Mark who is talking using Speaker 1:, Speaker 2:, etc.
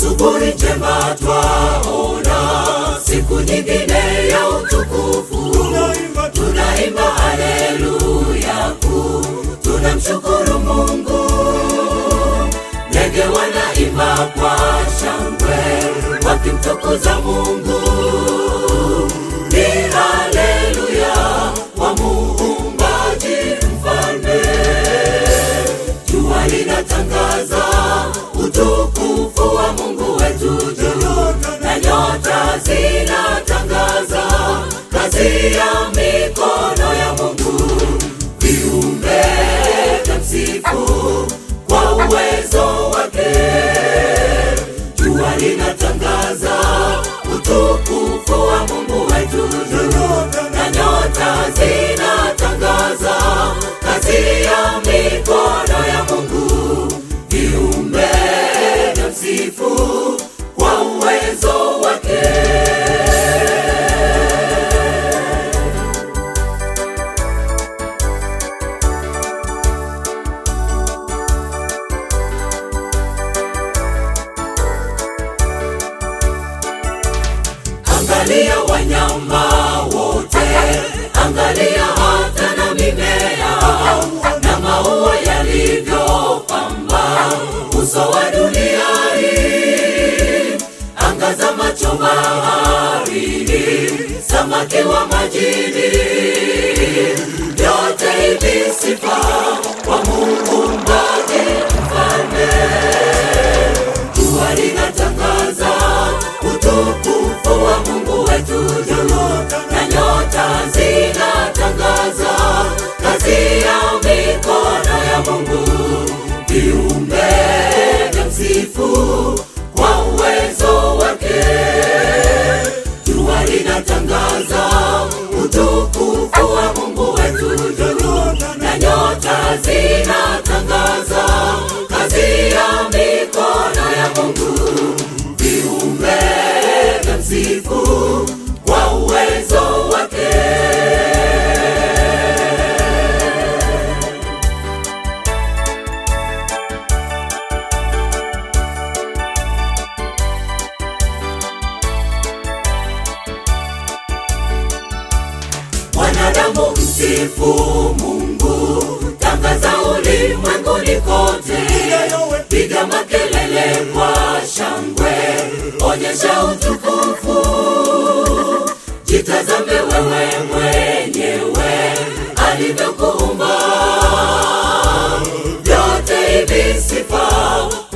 Speaker 1: asubuhi njema twaona siku nyingine ya utukufu
Speaker 2: tunaimba
Speaker 1: tunaimba haleluya kuu tunamshukuru mungu ndege wanaimba kwa shangwe wakimtukuza mungu ni haleluya wa muumbaji mfalme jua linatangaza utukufu wa mungu wetu juu na nyota zinatangaza kazi ya mikono ya mungu viumbe vya msifu kwa uwezo wake jua linatangaza utukufu wa mungu wetu juu na nyota zinatangaza kazi ya mikono ya mungu viumbe vya msifu kwa uwezo wake angalia wanyama wote angalia hata na mimea na maua yalivyopamba uso wa dunia hii angaza macho baharini samaki wa majini vyote hivi sifa kwa muumbaji mfalme jua linatangaza utukufu wa mungu wetu juu na nyota zinatangaza kazi ya mikono ya mungu viumbe vya msifu kwa uwezo wake jua linatangaza utukufu wa mungu wetu juu na nyota zinatangaza kazi ya mikono ya mungu viumbe vya msifu kwa uwezo wake wanadamu msifu mungu tangaza ulimwenguni kote piga makelele kwa shangwe onyesha utukufu jitazame wewe mwenyewe alivyokuumba vyote hivi sifa